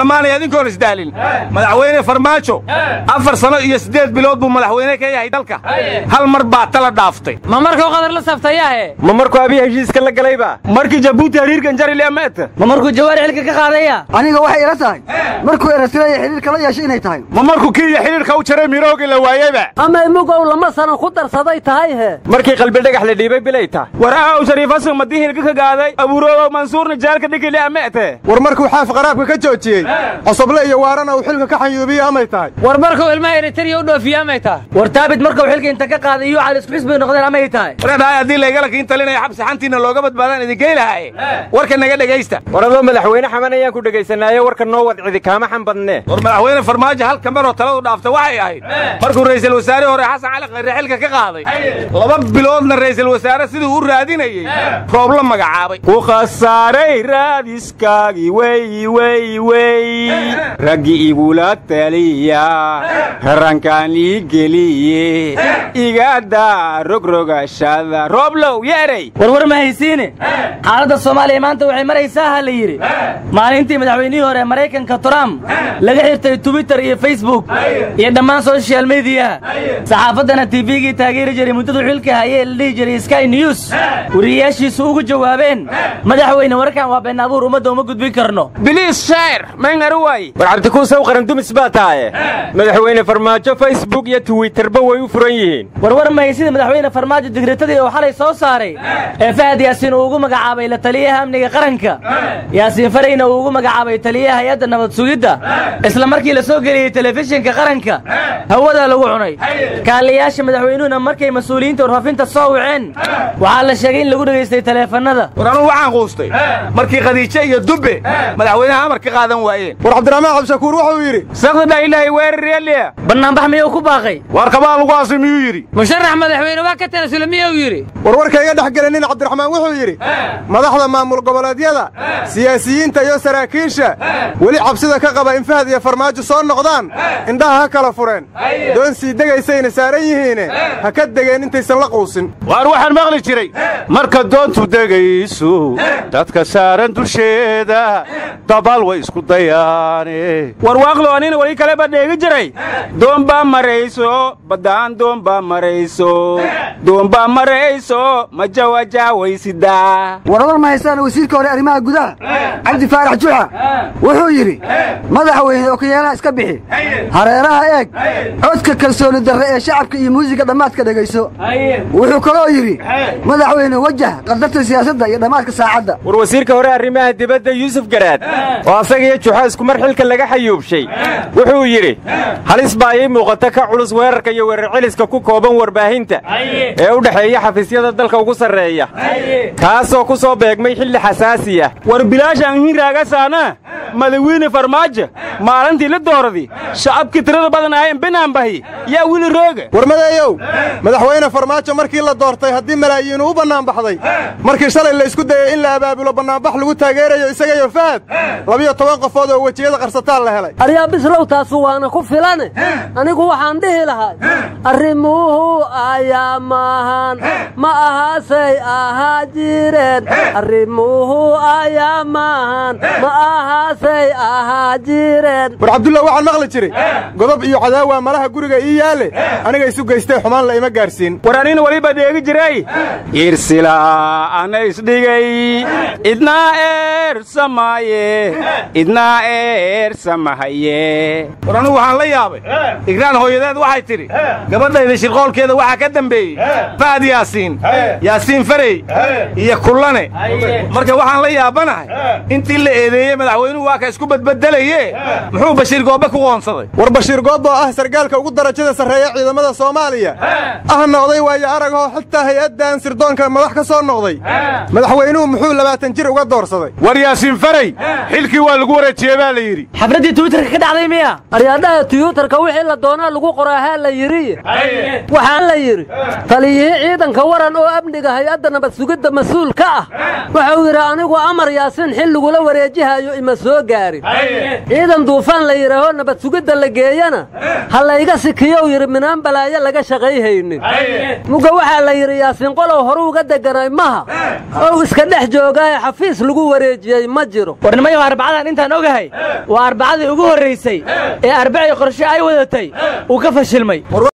dhammaanay adinkoon isdaalin madaxweyne farmaajo afar sano iyo siddeed bilood buu madaxweyne ka yahay dalka hal mar baa tala dhaaftay ma markuu qadar la saftayaahe ma markuu abiy heshiiska la galayba markii jabuuti hariirkan jarile amaata ma markuu jawaari xilka ka qaadaya aniga waxay ila tahay markuu erasiraya xidhiirka la yeeshay inay tahay ma markuu kiiya xidhiirka u jaray miroogi la waayeyba ama imugow lama sanan ku darsaday tahay he markii qalbi dhagax la dhiibay bilay tahay war aaw shariifasan madii hilka ka gaaday abuuroobow mansuurna jaalka dhigile amaate war markuu xaaf qaraabka ka joojiyey cosoble iyo waarana uu xilka ka xanyuubiye amay tahay war markuu ilmaha eritariya u dhoofiye amay tahay war taabit markuu xilka inta ka qaaday iyo cali isku xisbi noqdeen amay tahay waradhahay haddii laygalakiin talinaya xabsi xantiina looga badbaadaan idinkay lahaye warka naga dhegaysta war adoo madaxweyne xaman ayaan ku dhegaysanaaye warka noo wadcidi kaama xan badnee war madaxweyne farmaajo halka maroo taladu dhaafta waxay ahayd markuu ra'iisul wasaare hore xasan cali khayre xilka ka qaaday laba biloodna ra'iisul wasaare siduu u raadinayey roob la magacaabay ku khasaaray raadiskaagii wey wey wey raggi igula taliya rankaan ii geliye igadaa rogrogashada rooblow yeerey warwar ma haysiine xaaladda soomaaliya maanta waxay maraysaa ha la yidhi maalintii madaxweynihii hore maraykanka trump laga xirtay twitter iyo facebook iyo dhammaan soshal mediyaha saxaafaddana tifigii taageeri jiray muddadu xilka hayee la dhihi jiray sky news wariyayaashiisu ugu jawaabeen madaxweyne warkan waa been abuur ummadda uma gudbin karno biliis sheer mayngaru waay war cabdikuusaw qarandumis baa tahaye madaxweyne farmaajo facebook iyo twitterba way u furan yihiin warwar mahay sida madaxweyne farmaajo digritadii uu xalay soo saaray ee fahad yaasiin uu ugu magacaabay la taliyaha amniga qaranka yaasiin farayna uu ugu magacaabay taliyaha hay-adda nabad sugidda isla markii la soo geliyey telefishinka qaranka hawadaa lagu cunay kaaliyayaasha madaxweynuhuna markay mas-uuliyiinta warfaafinta soo waceen waxaa la sheegay in lagu dhegaystay taleefannada war anugu waxaan quustay markii khadiijo iyo dubbe madaxweynaha amar ka qaadan waayeen war cabdiraxmaan cabdishakuur wuxuu yidhi sakdadha ilaahay weeraryaaliya bannaanbax miyuu ku baaqay war kabaa lagu aasay miyuu yidhi musharax madaxweyne waa ka tanasula miyuu yidhi warwarka iga dhex gelinin cabdiraxmaan wuxuu yidhi madaxda maamul goboleedyada siyaasiyiinta iyo saraakiisha weli cabsida ka qaba in fahad iyo farmaajo soo noqdaan indhaha ha kala fureen doon sii degaysayna saaran yihiine ha ka degeen intaysan la quusin waar waxaan maqli jiray marka doontu degayso dadka saaran dusheeda dabaal way isku dayaane warwaaqlo anina weli kaleba dheegi jiray doombaa marayso baddaan doombaa marayso doombaa marayso majawajaawaysidaa waradar ma haystaan wasiirka hore arrimaha gudaha cabdi faarax juxa wuxuu yidhi madaxweyne okiyaalaha iska bixi hareeraha eeg codka kalsooni darre ee shacabka iyo muusiga dhammaadka dhegayso wuxuu kaloo yidhi madaxweyne wajah qadarta siyaasadda iyo dhammaadka saacadda war wasiirka hore arrimaha dibadda yuusuf garaad oo asaga iyo juxa iskumar xilka laga xayuubshay wuxuu yidhi halis baa ii muuqata ka culus weerarka iyo weerar celiska ku kooban warbaahinta ee u dhexeeya xafiisyada dalka ugu sarreeya kaasoo ku soo beegmay xilli xasaasi ah war bilaashaan hinraagasaana madawiine farmaajo maalintii la dooradi shacabkii tirada badan ahayn banaanbahi yaa wili rooga warmadeeyow madaxweyne farmaajo markii la doortay haddii malaayiinu u bannaan baxday markii shalay la isku dayey in la abaabulo bannaanbax lagu taageerayo isagayo fahad labiyo toban qofood oo wejiyada qarsataan la helay aryaa bislow taasu waana ku filane anigu waxaan dhihi lahay arrimuhu ayaa maahan ma ahaasay ahaa jireen arrimuhu ayaa maahan ma ahaasay ahaa jireen war cabdullah waxaan maqli jiray godob iyo cadaawa malaha guriga ii yaalle aniga isu geystay xumaan la ima gaarsiin war anina weliba dheegi jiray irsila ana isdhigay idnaa eersamaaye idnaa eersamahaye war anugu waxaan la yaabay igraan hooyadeed waxay tidhi gabadhayda shirqoolkeeda waxaa ka dembeeyey fahad yaasiin yaasiin farey iyo kullane marka waxaan la yaabanahay intii la eedeeyey madaxweynuhu waa ka isku badbedelaye muxuu bashiir goobe ku qoonsaday war bashiir goob oo ah sargaalka ugu darajada sarreeya ciidamada soomaaliya ahna oday waayo aragoo xitaa hay-addan sirdoonka madax ka soo noqday madaxweynuhu muxuu labaatan jir uga doorsaday war yaasiin farey xilkii waa lagu wareejiyey baa la yidhi xafladdii twitterka ka dhacday miya aryaadhaha tiyuutarka wixii la doonaa lagu qoraahaa la yidhi waxaa la yidhi taliyihii ciidanka waran oo amniga hay-adda nabad sugidda mas-uul ka ah wuxuu yidhi anigu amar yaasiin xil lagula wareejihayo ima soo gaarin ciidan duufaan la yidhaaho nabad sugidda la geeyana ha layga sikiyow yidhi minaan balaayo laga shaqayhaynin muga waxaa la yidhi yaasiin qolow horu uga deganay maha ow iska dhex joogaaye xafiis lagu wareejiyey ma jiro warnimayo arbacadan intaan ogahay waa arbacadii ugu horraysay ee arbacii qorshe ay wadatay uu ka fashilmay